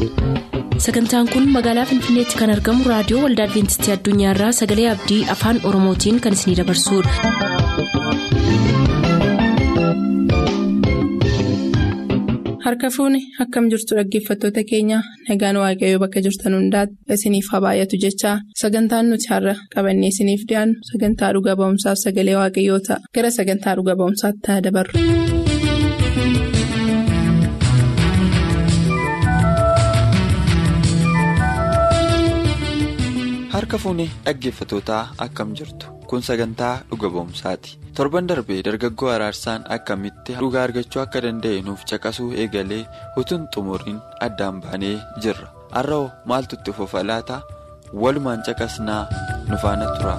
sagantaan kun magaalaa finfinneetti kan argamu raadiyoo waldaa adventistii addunyaarraa sagalee abdii afaan oromootiin kan isinidabarsudha. harka fuuni akkam jirtu dhaggeeffattoota keenya nagaan waaqayyoo bakka jirtan hundaati isiniif haa baay'atu jechaa sagantaan nuti har'a qabannee isiniif dhiyaannu sagantaa dhuga ba'umsaaf sagalee waaqayyoo ta'a gara sagantaa dhuga ba'umsaatti haa dabarru. harka fuunee dhaggeeffatootaa akkam jirtu kun sagantaa dhuga ba'umsaati torban darbee dargaggoo araarsaan akkamitti dhugaa argachuu akka danda'e nuuf caqasuu eegalee utuun xumuriin addaan baanee jirra har'oo maaltu itti fufa laata walumaan caqasnaa nu faana tura.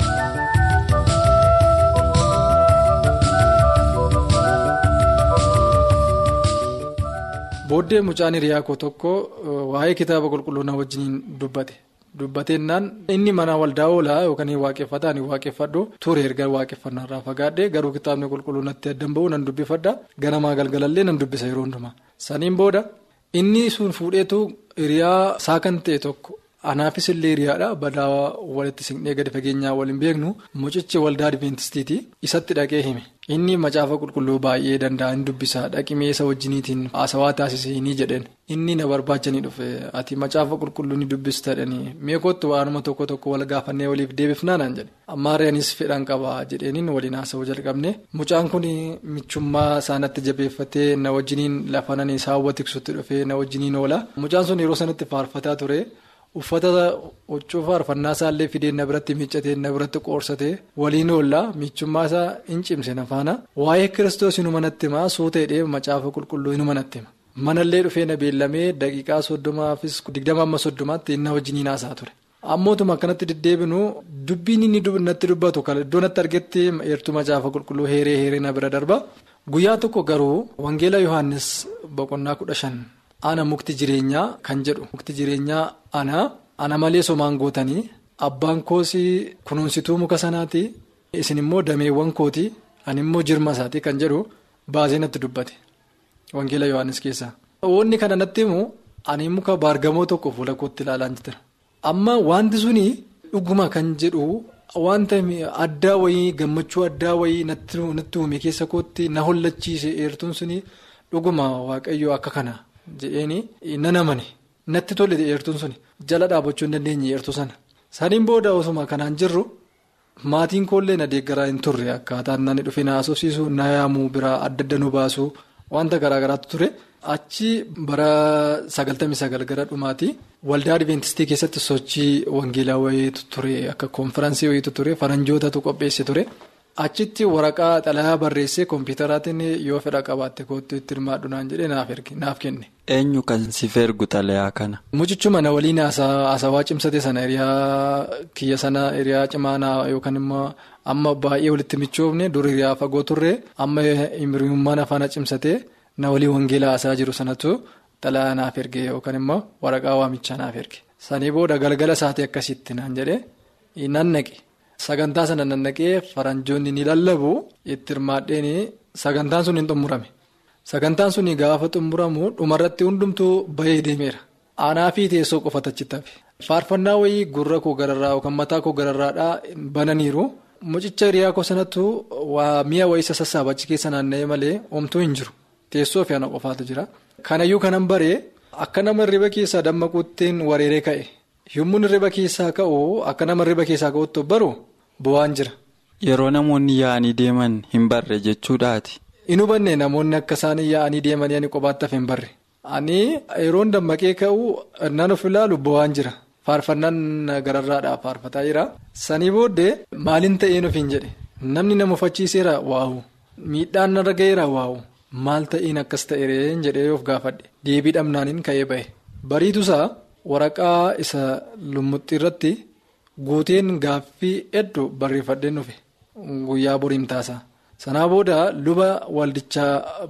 booddee mucaan hiriyaa koo tokko waa'ee kitaaba qulqulluu na wajjiniin dubbate. dubbateennaan inni mana waldaa oolaa yookaan waaqeffataa ni waaqeffadhu ture erga waaqeffannaarraa fagaadhee garuu kitaabni qulqulluu natti addan ba'u nan dubbifadha ganamaa galgalallee nan dubbisa yeroo hundumaa saniin booda inni sun fuudheetu hiriyaa isaa kan ta'e tokko anaafis illee hiriyaadha badaa walitti siqnee gadi fageenyaa waliin beeknu mucichi waldaa adventistiiti isatti dhaqee hime inni macaafa qulqulluu baay'ee danda'a hin dubbisa dhaqimee isa wajjiniitiin haasawaa taasisanii jedheen inni na barbaachanii dhufe ati macaafa qulqulluu ni dubbistadhanii meekootti waanuma tokko tokko wal gaafannee waliif deebifnaa naan jedhe ammaarreenis fedhan qaba jedheeniin waliin haasawuu jalqabne mucaan kun michummaa isaanatti jabeeffatee na wajjiniin lafanan isaa hawwa tiksutti dhufee na wajjiniin oola mucaan sun yeroo sanatti faarfataa ture. uffata huccuu faarfannaa isaallee fidee na biratti miiccatee na biratti qoorsatee waliin oollaa michummaa isaa hin cimse na faana waa'ee kiristoos inuma natti himaa suuta hidhee macaafa qulqulluu inuma natti hima manallee dhufee na beellamee daqiiqaa soddomaafis digdama amma soddomaatti inni wajjiniin haasaa ture. ammootuma akkanatti deddeebinu dubbiin inni natti dubbatu kan iddoo natti argetti eertuu macaafa qulqulluu heeree heeree na bira darba guyyaa tokko garuu wangeela yohaannis boqonnaa kudha shan. ana mukti jireenyaa kan jedhu mukti jireenyaa ana ana malee somaan gootanii abbaan koosii kunuunsituu muka sanaati isin immoo dameewwan kooti ani immoo jirma isaati kan jedhu baasee natti dubbate wangeela yohaannis keessaa. wanni kana natti himu ani muka baargamoo tokko fuula kootti ilaalaa jira amma wanti suni dhuguma kan jedhu wanta addaa wayii gammachuu addaa wayii natti uume keessa kootti na hollachiise eertuun suni dhuguma waaqayyoo akka kana. jedheeni nan amane natti tole eertuun suni jala dhaabachuu hin dandeenye eertuu sana saniin booda osuma kanaan jirru maatiin koollee na deeggaraa hin turre akkaataan nani dhufe na haasofsiisu na yaamuu biraa adda adda nu baasu wanta garaagaraatu ture achi bara sagaltamii sagal gara dhumaati waldaa adventistii keessatti sochii wangeelaa wayiitu ture akka koonfiraansii wayiitu ture faranjootatu qopheesse ture. achitti waraqaa xalayaa barreessee kompiitaraatiin yoo fedha qabaatte kootu itti hirmaadhu naan jedhee naaf kenne. eenyu kan si feergu xalayaa kana. mucichuma na waliin haasawaa cimsate sana hiriyaa kiyya sana hiriyaa cimaa yookaan immoo amma baay'ee walitti michoofne dur hiriyaa fagoo turre amma hiriyummaan afaan cimsate na walii wangeelaa haasaa jiru sanatu xalayaa naaf erge yookaan immoo waraqaa waamichaa naaf erge. sanii booda galgala isaatii akkasitti naan jedhee nan naqe. Sagantaa sana nannaqee faranjoonni ni lallabu itti hirmaadheen sagantaan sun hin xumurame. Sagantaan sun gaafa xumuramu dhumarratti hundumtuu bahee deemeera. Aanaa fi teessoo qofatu achitti hafe. Faarfannaa wayii gurra koo gararraa yookaan mataa koo gararraadhaa bananiiru. Mucicha hiriyaa koo sanattu waa mi'a wayii sassaaba achi keessa naanna'ee malee homtuu hin jiru. Teessoo fi ana qofaatu jira. Kanayyuu kanan baree akka nama hirriba keessaa dammaquuttiin wareeree ka'e. Yommuu hirriba keessaa ka'u akka nama hirriba keessaa ka'utti baru bu'aan jira. Yeroo namoonni yaa'anii deeman hin barre jechuudhaati. Hin hubanne namoonni akka isaan yaa'anii deemanii ani kophaatti hafe hin barre. Ani yeroon dammaqee ka'u nan of ilaalu bu'aan jira. Faarfannaan gararraadhaa faarfataa jira. Sanii booddee maaliin ta'een ofiin jedhe namni nama uffachiiseera waa'u miidhaan narra ga'eera waa'u maal ta'een akkas ta'een jedhee of gaafadhe deebii dhabnaaniin ka'ee ba'e. Bariitusaa. waraqaa isa lummuxxii irratti guuteen gaaffii hedduu barreeffadheen dhufe guyyaa boriin taasa sanaa booda luba waldichaa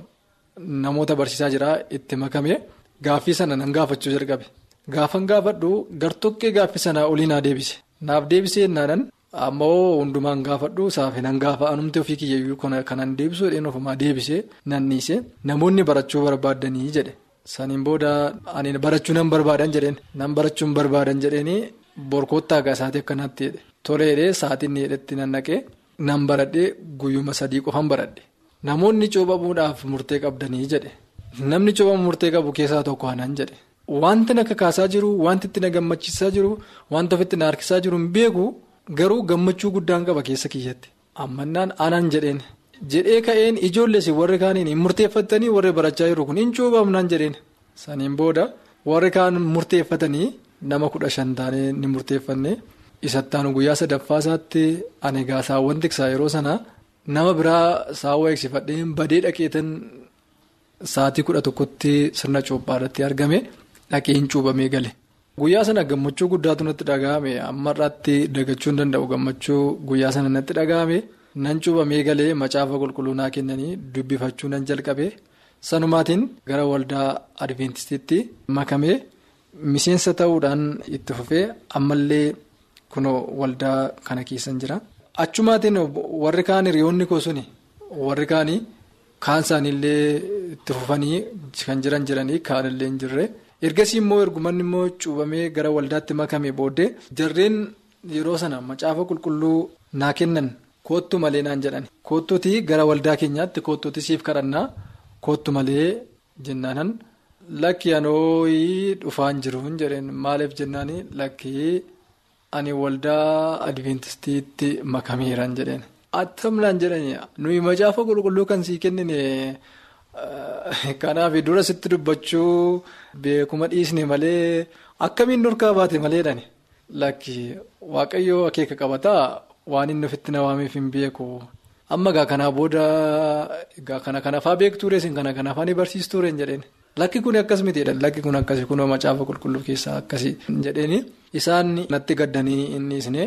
namoota barsiisaa jira itti makame gaaffii sana nan gaafachuu jalqabe gaafan gaafadhu gartokkee gaaffii sanaa olii naa deebise naaf deebisee naanan ammoo hundumaan gaafadhu saafe nan gaafa anumti ofii kiyyayyuu kanan deebisuu dheen ofumaa deebisee nanniise namoonni barachuu barbaaddanii jedhe Saniin booda ani barachuu nan barbaadan jedheen nan barachuun barbaadan jedheeni borkoottaa gaa sa'aatii akkanaatti jedhe toleedhee sa'aatiin hidhetti nan naqee nan baradhee guyyuma sadii qofan baradhe namoonni cuubamuudhaaf murtee qabdanii jedhe namni cuubamu murtee qabu keessaa tokko anan jedhe wanti na kakaasaa jiru wanti itti na gammachiisaa jiru wanta ofitti na harkisaa jiru hin beeku garuu gammachuu guddaan qaba keessa kiyyatti ammannaan anan jedheen. jedhee ka'een ijoollees warri kaaniin hin murteeffatanii warri barachaa jiru kun hin cuubamnaan jedheen saniin booda warri kaan murteeffatanii nama kudha shan taanee ni murteeffanne isattaan guyyaa sadaffaa isaatti ani gaasaawwan tiksaa yeroo sanaa nama biraa saawwa eegsifadhee badee dhaqeetan sa'aatii kudha tokkotti sirna cuuphaadhaatti argame dhaqee hin cuubamee gale. Guyyaa sana gammachuu guddaatu natti dhaga'ame amma irraatti dagachuu hin danda'u gammachuu guyyaa sana natti dhaga'ame. nan cuubamee galee macaafa qulqulluu naa kennanii dubbifachuu nan jalqabe sanumaatiin gara waldaa adventistiitti makamee miseensa ta'uudhaan itti fufee ammallee kunoo waldaa kana keessan jira. achumaatiin warri kaan hiriyoonni koo suni warri kaanii kaan isaaniillee itti fufanii kan jiran jiranii kaanillee hin jirre ergasii immoo ergumanni immoo cuubamee gara waldaatti makame booddee jarreen yeroo sana macaafa qulqulluu naa kennan. Koottu malee naan jedhani koottuuti gara waldaa keenyaatti koottuuti siif kadhannaa koottu malee jennaanan lakki anooyii dhufaan jiruun jedheen maaliif jennaani lakki ani waldaa adventistiitti makameeraan jedheen attamnaan jedhani nuyi macaafa qulqulluu kan sii kennine kanaaf dura sitti dubbachuu beekuma dhiisne malee akkamiin nurkaa baate maleedhani lakki waaqayyoo akeeka qabataa. Waan inni ofitti na waameef hin beeku amma gaa kanaa booda gaa kana kanafaa beektuure isin kana kanafaa ni barsiistuure hin jedheen lakki kun akkas mitiidha lakki kun akkasi kunoo macaafa qulqulluu keessaa akkasi hin jedheeni isaan natti gaddanii inni isne.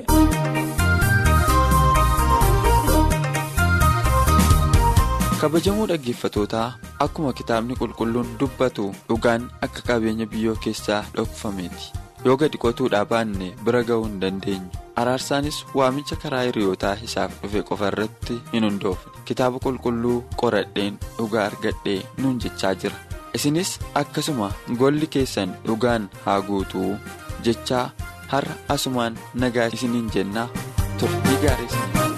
kabajamoo dhaggeeffatootaa akkuma kitaabni qulqulluun dubbatu dhugaan akka qabeenya biyyoo keessaa dhokfameeti. yoo gadi qotuudhaa baanne bira ga'uu hin dandeenyu araarsaanis waamicha karaa hiriyootaa isaaf dhufe qofa irratti hin hundoofne kitaaba qulqulluu qoradheen dhugaa argadhee nuun jechaa jira isinis akkasuma golli keessan dhugaan haa guutuu jechaa har'a asumaan nagaa isiniin jennaa turtii gaarii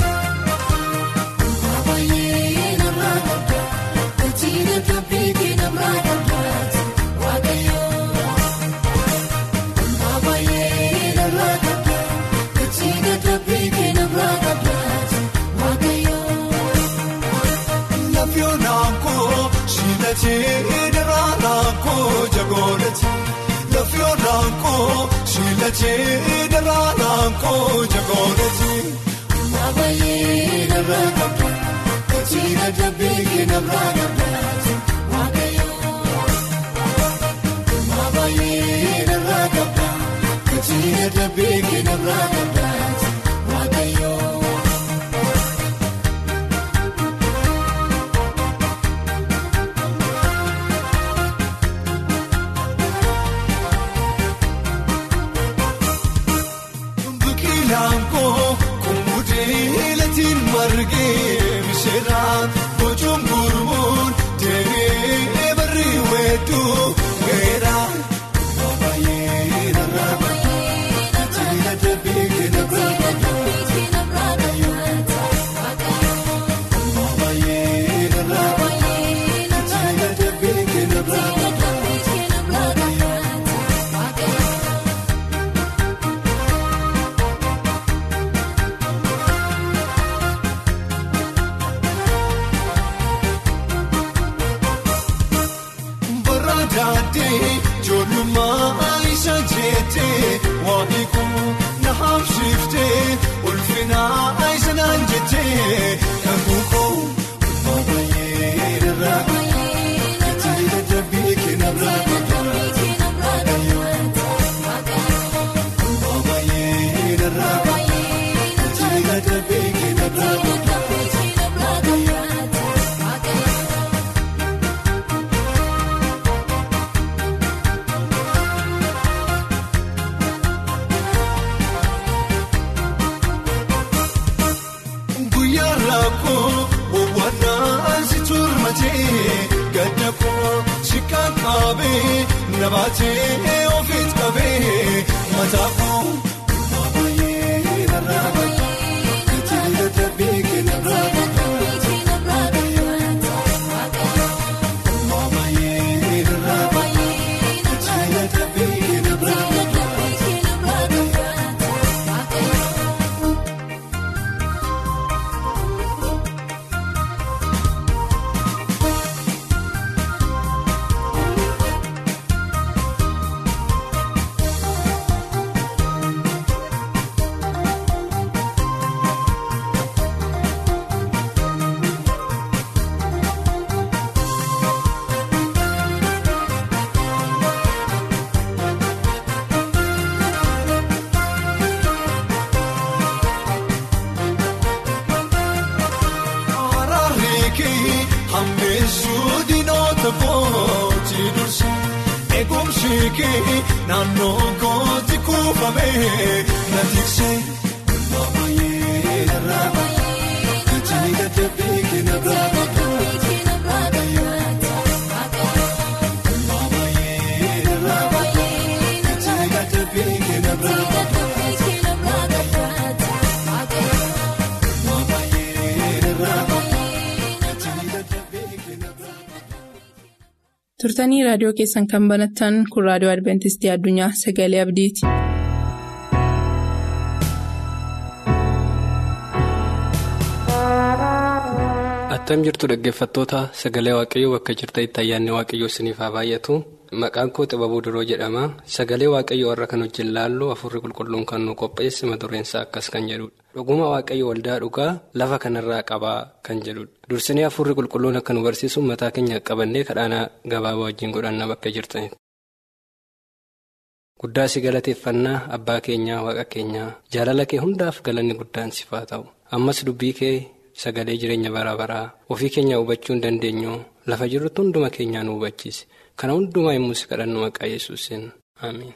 Shiilachee daraaraan koo jagoonati. Maabayee narraa qabda kachiira dabbee narraa qabda waaqayyoo. Maabayee narraa qabda kachiira dabbee narraa qabda waaqayyoo. Bocoon gurmuun deemee barri weedduu weera. Baay'ee narraa baay'ee tajaajila deebiin keenya. dhaabee nabaatee ofiis qabee mataafuu baay'ee narraa qabda gatii dadhabbii kennarraa qabda baay'ee narraa qabda gatii dadhabbii kennarraa qabda. Araarikii hammeessuu diinoota kooti dursi eegumsi kee naannoo kooti kuufamee na tiksee walbaa baay'ee narraa qabda gatii dadhabbii kennarraa qabda walbaa baay'ee narraa qabda gatii dadhabbii kennarraa qabda walbaa baay'ee narraa qabda gatii dadhabbii kennarraa qabda. turtanii raadiyoo keessan kan banattan kun raadiyoo adventistii addunyaa sagalee abdiiti. Attam jirtu dhaggeeffattoota sagalee waaqayyoo bakka jirtanitti ayyaanni waaqayyoo isiniif haa baay'atu. Maqaan koo xibabuu duroo jedhama. Sagalee waaqayyoo warra kan wajjin laallu afurri qulqulluun kan nu qopheesse mata dureen isaa akkas kan jedhudha. Dhuguma waaqayyo waldaa dhugaa lafa kanarraa qabaa kan jedhudha. Dursinee afurri qulqulluun akka nu barsiisu mataa keenya qabannee kadhaanaa gabaabaa wajjin godhanna bakka jirtanitti. Guddaa si galateeffannaa abbaa keenyaa waaqa keenyaa jaalala kee hundaaf galanni guddaan siif haa ta'u. Ammas dubbii kee sagalee jireenya bara baraa ofii keenya hubachuu hin dandeenyu lafa jirrutti hunduma keenyaa nu hubachiise. Kana hundumaa immoo si kadhannu maqaa yesuusin Amiin.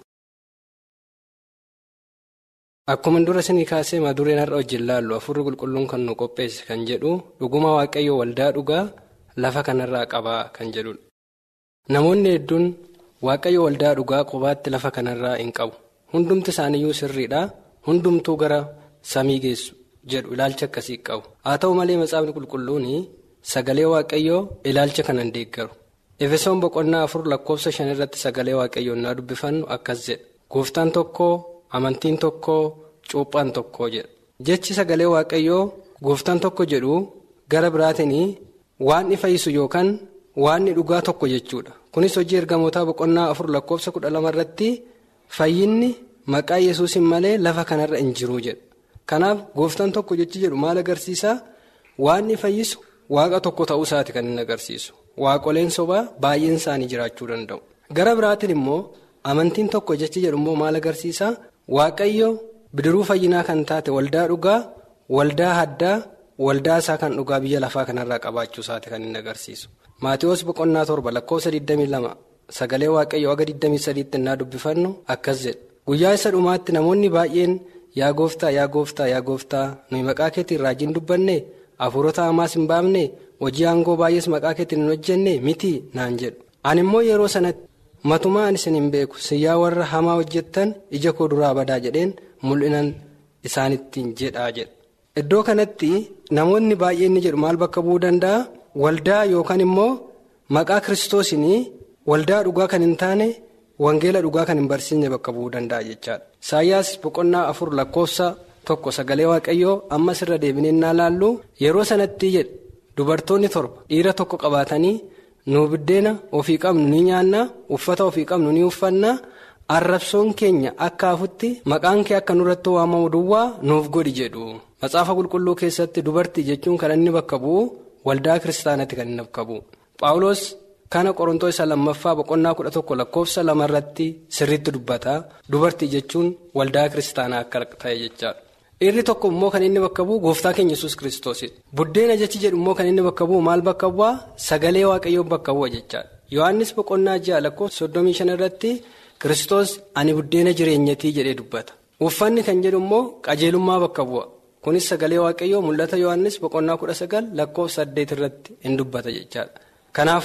Akkuma dura isinii kaasee madureen har'a wajjin laallu afurri qulqulluun kan nu qopheesse kan jedhu dhuguma waaqayyo waldaa dhugaa lafa kanarraa qabaa kan jedhudha. Namoonni hedduun waaqayyo waldaa dhugaa qobaatti lafa kanarraa hin qabu. Hundumti isaaniyyuu sirriidha. Hundumtuu gara samii geessu jedhu ilaalcha akkasii qabu. Haa ta'u malee matsaafni qulqulluun sagalee waaqayyoo ilaalcha kana hin deeggaru. Efesoon boqonnaa afur lakkoofsa shan irratti sagalee waaqayyoon naa dubbifannu akkas jedha. Gooftaan tokko amantiin tokko cuuphaan tokko jedha. Jechi sagalee waaqayyoo gooftaan tokko jedhu gara biraatiin waan fayyisu yookaan waan dhugaa tokko jechuudha. Kunis hojii ergamootaa boqonnaa afur lakkoofsa kudha lama irratti fayyinni maqaa yesuusin malee lafa kanarra hin jiru jedha. Kanaaf gooftaan tokko jechi jedhu maal agarsiisaa? Waan fayyisu waaqa tokko ta'uu isaati kan inni agarsiisu. Waaqoleen sobaa baay'een isaanii jiraachuu danda'u. Gara biraatiin immoo amantiin tokko jechi jedhu immoo maal agarsiisaa? Waaqayyo bidiruu fayyinaa kan taate waldaa dhugaa, waldaa haddaa, waldaa isaa kan dhugaa biyya lafaa kanarraa qabaachuu isaati kan inni agarsiisu. Maatiyoos boqonnaa torba lakkoofsa 22 sagalee waaqayyo aga 23tti innaa dubbifannu akkas jedha. Guyyaa isa dhumaatti namoonni baay'een yaa gooftaa yaa gooftaa yaa gooftaa nuyi maqaa keetiin raajiin dubbanne hafuurota hamaas hin baafne hojii aangoo baay'ees maqaa keetiin hin hojjenne miti naan jedhu. Ani immoo yeroo sanatti matumaa ani isin hin beeku siyyaa warra hamaa hojjettan ija koo duraa badaa jedheen mul'inan isaanittiin jedhaa jedha. Iddoo kanatti namoonni baay'een ni jedhu maal bakka bu'uu danda'a? Waldaa yookaan immoo maqaa kiristoosinii waldaa dhugaa kan hin taane wangeela dhugaa kan hin barsiisne bakka bu'uu danda'a jechaadha. Isaayyaas boqonnaa afur lakkoofsa tokko sagalee waaqayyoo ammas irra deebinee naa laallu yeroo sanatti jedhe dubartoonni torba dhiira tokko qabaatanii nu biddeena ofii qabnu ni nyaanna uffata ofii qabnu ni uffanna arrabsoon keenya akka hafutti maqaan kee akka nurratti waamamu duwwaa nuuf godhi jedhu. Matsaafa qulqulluu keessatti dubartii jechuun kan inni bakka bu'u waldaa kiristaanatti kan inni bakka bu'u. Paawuloos kana qorontoo isa lammaffaa boqonnaa kudha tokko lakkoofsa lamarratti sirriitti dubbata. Dubartii jechuun waldaa kiristaanaa akka ta'e jechaadha. Dhiirri tokko immoo kan inni bakka bu'u gooftaa keenya yesus kiristoosidha. Buddeena jechi jedhu immoo kan inni bakka bu'u maal bakka bu'aa sagalee waaqayyoo bakka bu'a jechaadha. Yohaannis boqonnaa ja'a lakkoofsa soddomii shan irratti kiristoos ani buddeena jireenyatii jedhee dubbata. Uffanni kan jedhu immoo qajeelummaa bakka bu'a. Kunis sagalee waaqayyoo mul'ata Yohaannis boqonnaa kudha sagal lakkoofsa saddeet irratti hin dubbata jechaadha. Kanaafuu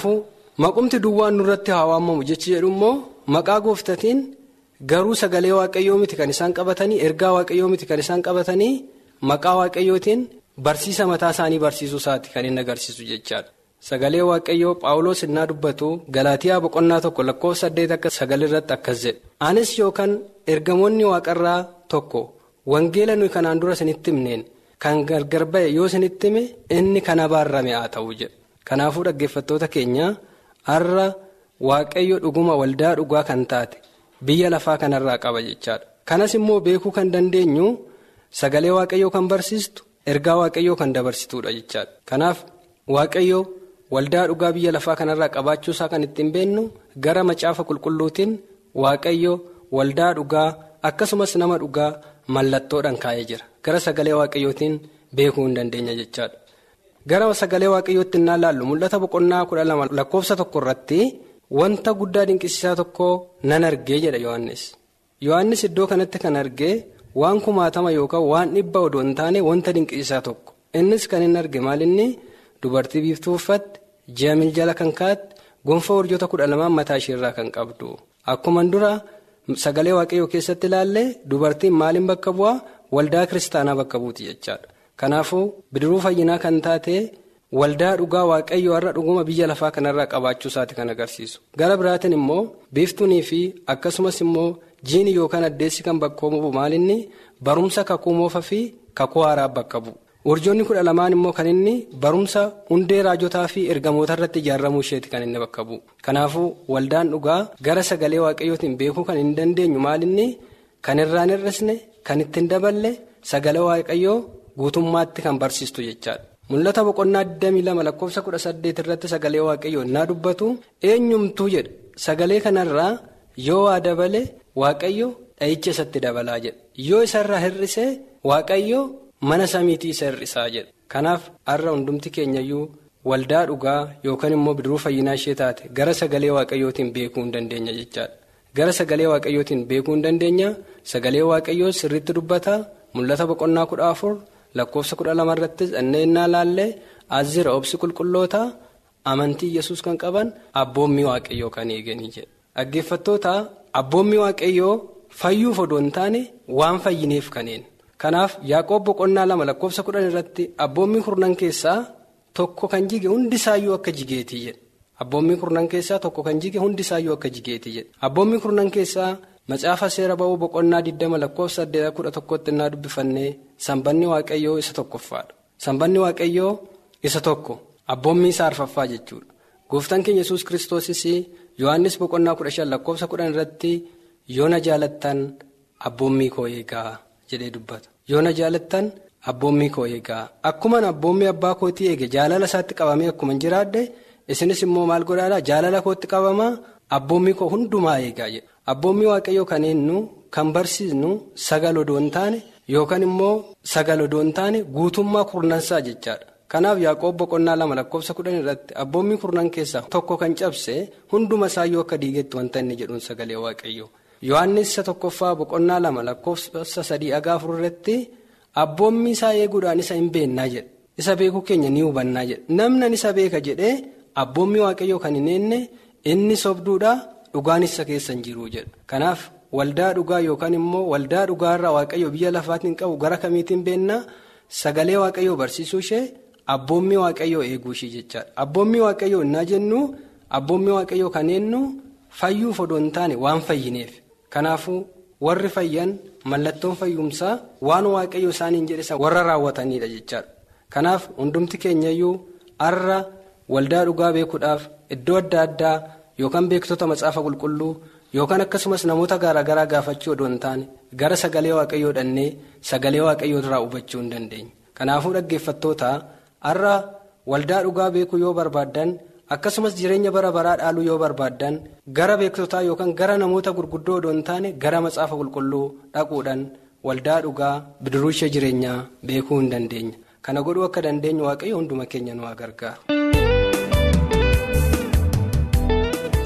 maqumti duwwaan nurratti haa waamamu jechi jedhu immoo maqaa gooftatiin garuu sagalee waaqayyoo miti kan isaan qabatanii ergaa waaqayyoo miti kan isaan qabatanii maqaa waaqayyootiin barsiisa mataa isaanii barsiisuu isaati kan inni agarsiisu jechaadha. Sagalee waaqayyoo Paawuloos innaa dubbatu Galaatiyaa boqonnaa tokko lakkoofsa saddeet akka sagal irratti akkas jedhe. Anis yookaan ergamoonni waaqarraa tokko wangeela nuyi kanaan dura isinitti himneen kan gargar ba'e yoo isinitti hime inni kan abaarame haa ta'u jedhe. Kanaafuu dhaggeeffattoota keenya har'a waaqayyo dhuguma waldaa dhugaa kan taate biyya lafaa kanarraa qaba jechaadha. Kanas immoo beekuu kan dandeenyu sagalee waaqayyoo kan barsiistu ergaa waaqayyoo kan dabarsituudha jechaadha. Kanaaf waaqayyoo. waldaa dhugaa biyya lafaa kanarraa qabaachuu isaa kan ittiin beennu gara macaafa qulqulluutiin waaqayyo waldaa dhugaa akkasumas nama dhugaa mallattoodhaan kaa'ee jira gara sagalee waaqayyootiin beekuu hin dandeenya jechaadha. gara sagalee waaqayyootti innaa laallu mul'ata boqonnaa kudha lama lakkoofsa tokko irratti wanta guddaa dinqisiisaa tokko nan argee jedha yohannis yohannis iddoo kanatti kan argee waan kumaatama yookaan waan dhibba odoo hin taane wanta dinqisiisaa tokko innis kan inni arge maalinni dubartii biiftuu uffatte. ji'a miljala kan kaa'atte gonfoo urjoota kudha lamaan mataa isheerraa kan qabdu akkuma dura sagalee waaqayyoo keessatti ilaalle dubartiin maaliin bakka bu'aa waldaa kiristaanaa bakka buuti jechaadha kanaafuu bidiruu fayyinaa kan taate waldaa dhugaa waaqayyoo har'a dhuguma biyya lafaa kanarraa qabaachuu isaati kan agarsiisu gara biraatiin immoo biiftuunii fi akkasumas immoo jiini yookaan addeessi kan bakka bu'u maalinni barumsa kakuu moofaa fi kakuu haaraa bakka bu'u. urjoonni kudha lamaan immoo kan inni barumsa hundee raajotaa fi ergamoota irratti ijaaramuu isheeti kan inni bakka bu'u kanaafuu waldaan dhugaa gara sagalee waaqayyootiin beekuu kan hin dandeenyu maalinni kan irraan hir'isne kan ittiin daballe sagalee waaqayyoo guutummaatti kan barsiistu jechaadha mul'ata boqonnaa 22 lakkoofsa 18 irratti sagalee waaqayyoo innaa dubbatu eenyumtuu jedha sagalee kanarraa yoo waa dabale waaqayyo dha'icha isatti dabalaa jedha yoo isarraa hir'ise waaqayyo. mana samiitii isa hir'isaa jedha kanaaf har'a hundumti keenyayyuu waldaa dhugaa yookaan immoo bidiruu fayyinaa ishee taate gara sagalee waaqayyootiin beekuu hin dandeenya jechaadha gara sagalee waaqayyootiin beekuu hin dandeenya sagalee waaqayyoo sirriitti dubbata mul'ata boqonnaa kudha afur lakkoofsa kudha lama irratti dhanneenyaa laallee azira obsi qulqulloota amantii yesus kan qaban abboommii waaqayyoo kan eeganii jedha dhaggeeffattoota abboommii waaqayyoo fayyuuf odoo hin taane waan fayyineef kaneen. kanaaf yaaqoob boqonnaa lama lakkoofsa kudhan irratti abboommii kurnan keessaa tokko kan jige hundisaayyuu akka jigeetii jedhe abboommii kurnan keessaa tokko kan jige hundisaayyuu akka jigeetii jedhe abboommii kurnan keessaa macaafa seera ba'uu boqonnaa 20 lakkoofsa 11tti innaa dubbifannee sanbanni waaqayyoo isa tokkoffaadha sanbanni waaqayyoo isa tokko abboommii isaa arfaffaa jechuudha gooftaan keenya yesus kiristoosis yohannis boqonnaa 15 lakkoofsa 10 irratti yoo na jaalattan abboommii koo eegaa. jedhee dubbata yoo na jaalattan abboommii koo eegaa akkuman abboommii abbaa kootii eege jaalala isaatti qabamee akkuma jiraadde isinis immoo maal godhaadhaa jaalala kootti qabamaa abboommii koo hundumaa eegaa jedha abboommii waaqayyoo kan eenyu kan barsiisnu sagal odoo hin taane yookaan immoo sagal odoo hin taane guutummaa kurnansaa jechaadha kanaaf yaaqoob boqonnaa lama lakkoofsa kudhan irratti abboommii kurnan keessaa tokko kan cabse hunduma isaayyuu akka diigetti wanta inni jedhuun sagalee waaqayyoo. yohannis isa tokkoffaa boqonnaa lama lakkoofsa sadii haga afur irratti abboommii isaa eeguudhaan isa hin beennaa jedhe isa beekuu keenya ni hubannaa jedhe namni isa beeka jedhee abboommii waaqayyoo kan hin eenne inni sobduudhaa dhugaan isa keessa hin jiru jedha kanaaf waldaa dhugaa yookaan immoo waldaa dhugaarraa waaqayyo biyya lafaatiin qabu gara kamiitiin beennaa sagalee waaqayyoo barsiisuu ishee abboommii waaqayyoo eeguu ishee jechaadha abboommii waaqayyoo innaa jennu abboommii waaqayyoo kan eenyu fayyuuf odoo hin taane waan fayyineef. kanaafuu warri fayyan mallattoon fayyumsaa waan waaqayyo isaaniin jedhe warra raawwatanidha jechaadha kanaaf hundumti keenyayyuu har'a waldaa dhugaa beekuudhaaf iddoo adda addaa yookaan beektota macaafa qulqulluu yookaan akkasumas namoota garaagaraa gaafachuu odoo hin taane gara sagalee waaqayyoo dhannee sagalee waaqayyoo irraa hubachuu hin dandeenya kanaafuu dhaggeeffattoota har'a waldaa dhugaa beekuu yoo barbaaddan. akkasumas jireenya bara baraa dhaaluu yoo barbaaddan gara beektotaa yookaan gara namoota gurguddoo odoo hin taane gara macaafa qulqulluu dhaquudhaan waldaa dhugaa bidiruu ishee jireenyaa beekuu hin dandeenya kana godhuu akka dandeenyu waaqayyo hunduma keenya nu gargaaru.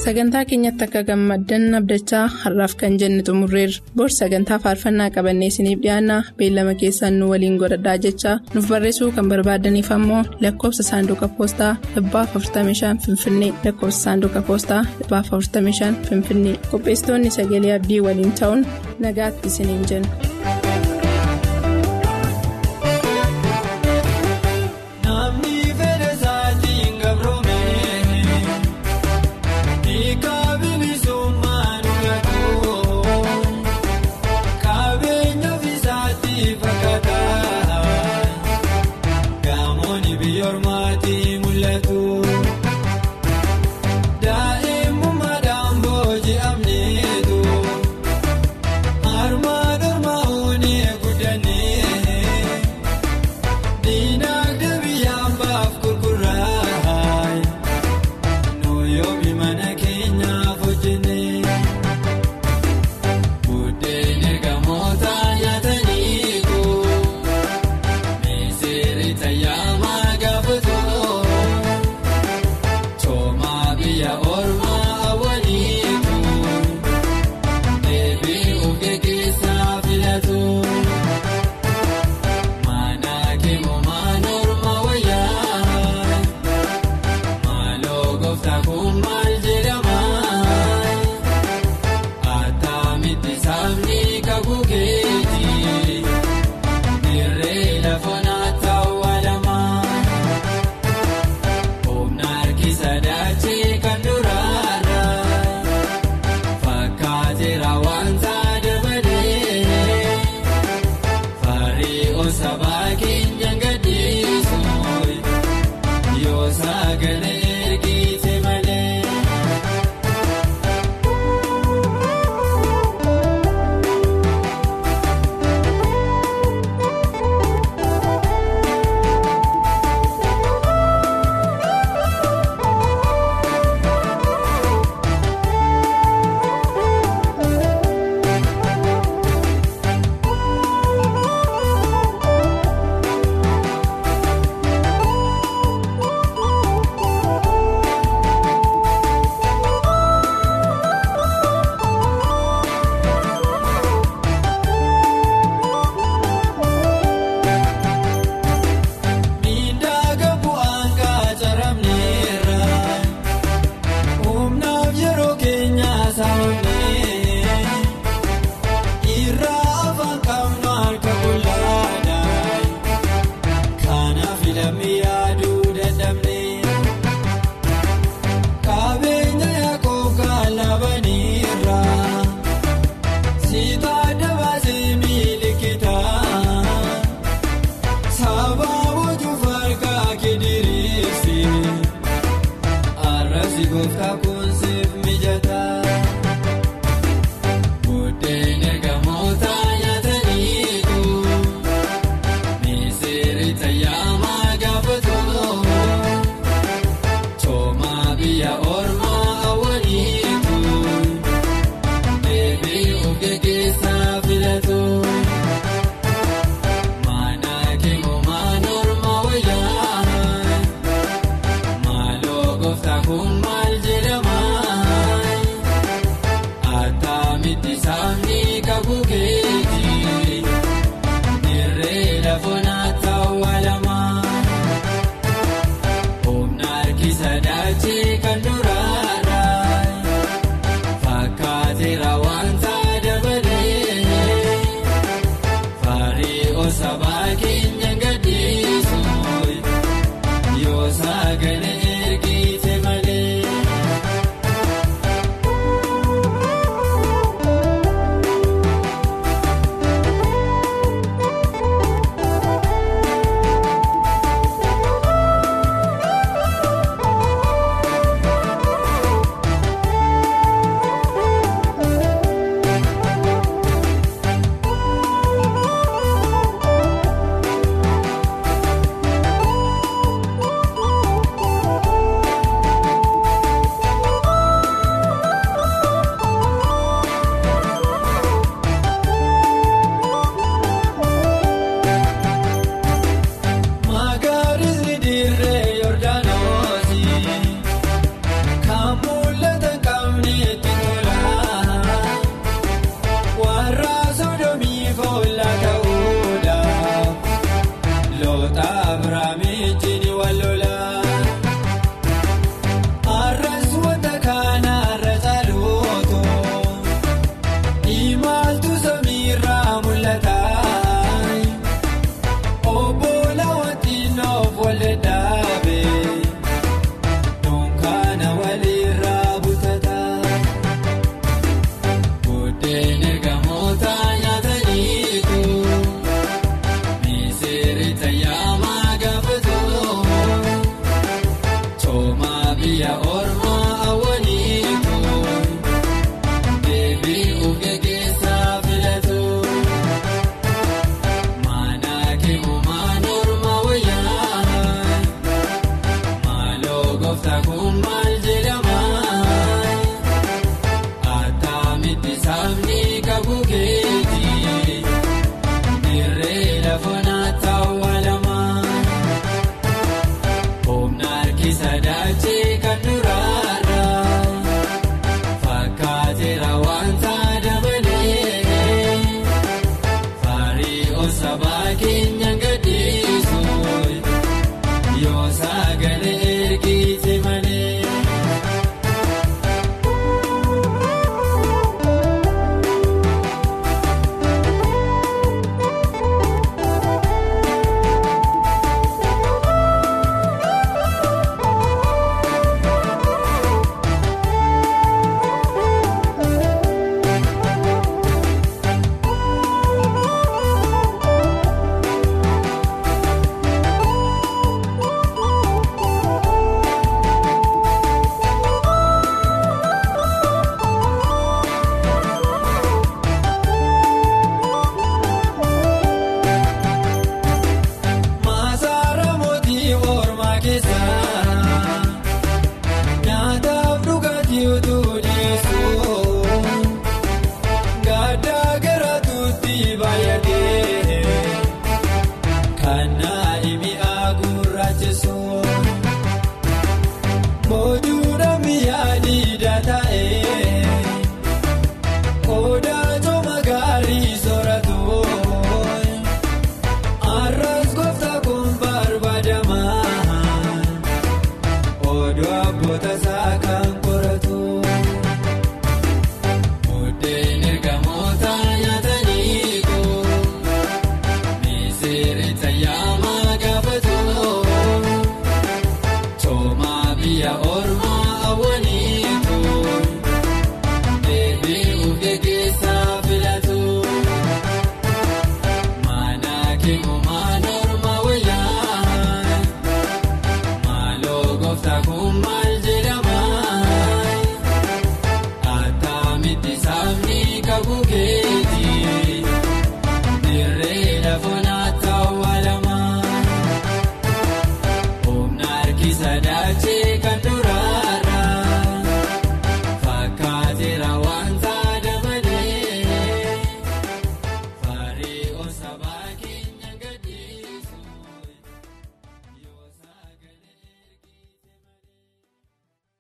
sagantaa keenyatti akka gammaddan abdachaa har'aaf kan jenne xumurreerra bor sagantaa faarfannaa qabannee isiniif dhiyaanna beellama keessaan nu waliin godhadhaa jechaa nuuf barreessuu kan barbaadaniif ammoo lakkoofsa saanduqa poostaa 45 finfinnee lakkoofsa saanduqa poostaa 45 finfinnee qopheessitoonni sagalee abdii waliin ta'uun nagaatti isiniin jenna. Daa'imummaa daangoo ji'amneetu harma.